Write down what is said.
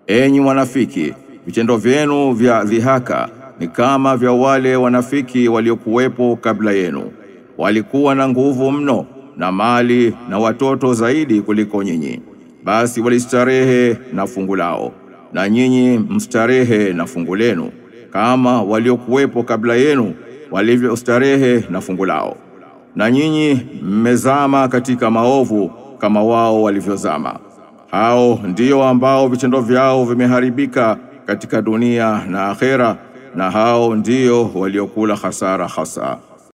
Enyi wanafiki, vitendo vyenu vya dhihaka ni kama vya wale wanafiki waliokuwepo kabla yenu. Walikuwa na nguvu mno na mali na watoto zaidi kuliko nyinyi, basi walistarehe na fungu lao, na nyinyi mstarehe na fungu lenu, kama waliokuwepo kabla yenu walivyostarehe na fungu lao. Na nyinyi mmezama katika maovu kama wao walivyozama. Hao ndio ambao vitendo vyao vimeharibika katika dunia na akhera, na hao ndio waliokula hasara hasa.